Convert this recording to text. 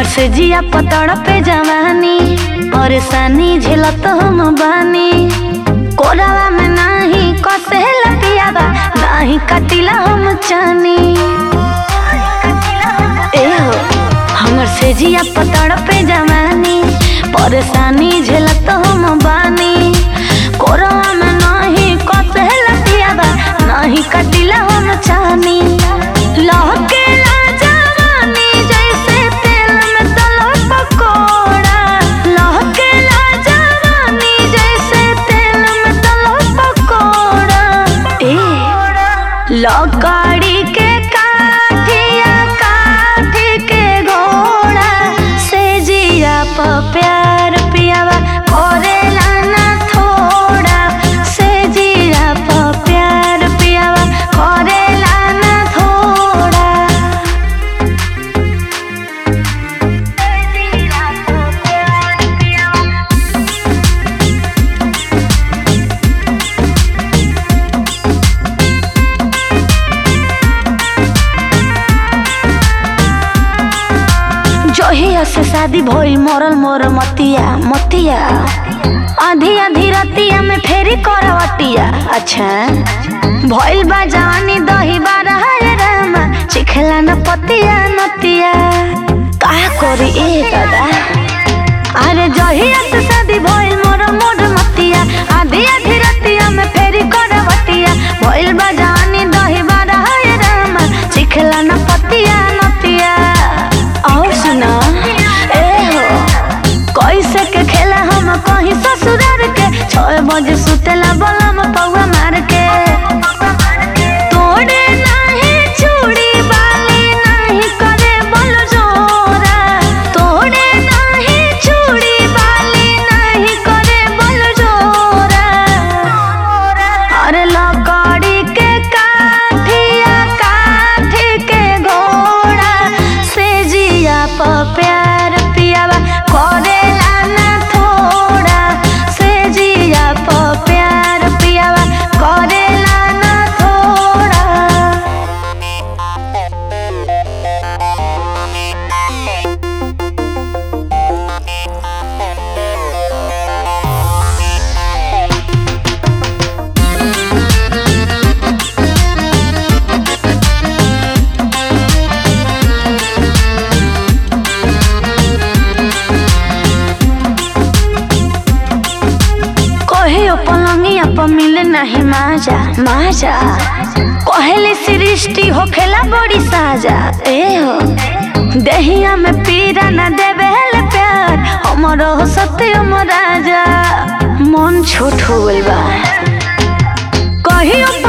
हमर से जिया पतड़ पे जवानी और सानी झेलत हम बानी कोरावा में नाही कसे लपियावा नाही कटिला हम चानी ए हो हमर से जिया पतड़ पे जवानी परेशानी झेलत हम बानी कोरावा में नाही कसे लपियावा नाही कटिला हम चानी लहके ला जवानी जैसे तेल में तलो पकोड़ा लहके ला जवानी जैसे तेल में तलो पकोड़ा ए लकड़ी के काठिया काठी के घोड़ा से जिया प प्यार पियावा करेला ना थोड़ा से जिया प प्यार पियावा करेला ना थोड़ा से जिया प प्यार पियावा जहिया से शादी भइल मरल मोर मतिया मतिया आधी आधी रतिया में फेरी करवटिया अच्छा भइल बा जवानी दही बारा है रामा चिखला न पतिया नतिया का करी ए दादा अरे जहिया से शादी भइल मोर मोर मतिया आधी आधी रतिया में फेरी करवटिया भइल बा जवानी दही बारा है रामा चिखला न पतिया नतिया और सुना ए हो कैसे के खेला हम कहीं ससुरार के छह बजे सुतेला बलम पौवा मार के तोड़े नाही चूड़ी बाली नाही करे बल जोरा तोड़े नाही चूड़ी बाली नाही करे बल जोरा अरे लकड़ी के काठिया काठी के घोड़ा से जिया प प्यार पियावा करेला ना थोड़ा से जिया प प्यार पियावा करेला ना थोड़ा कहियो पलंगिया पर मिले नहीं माजा माजा कहले सृष्टि होखेला बड़ी साजा ए हो देहिया में पीरा न देवे हेले प्यार हमरो हो सत्यम राजा मन छोट हो गइल बा कहियो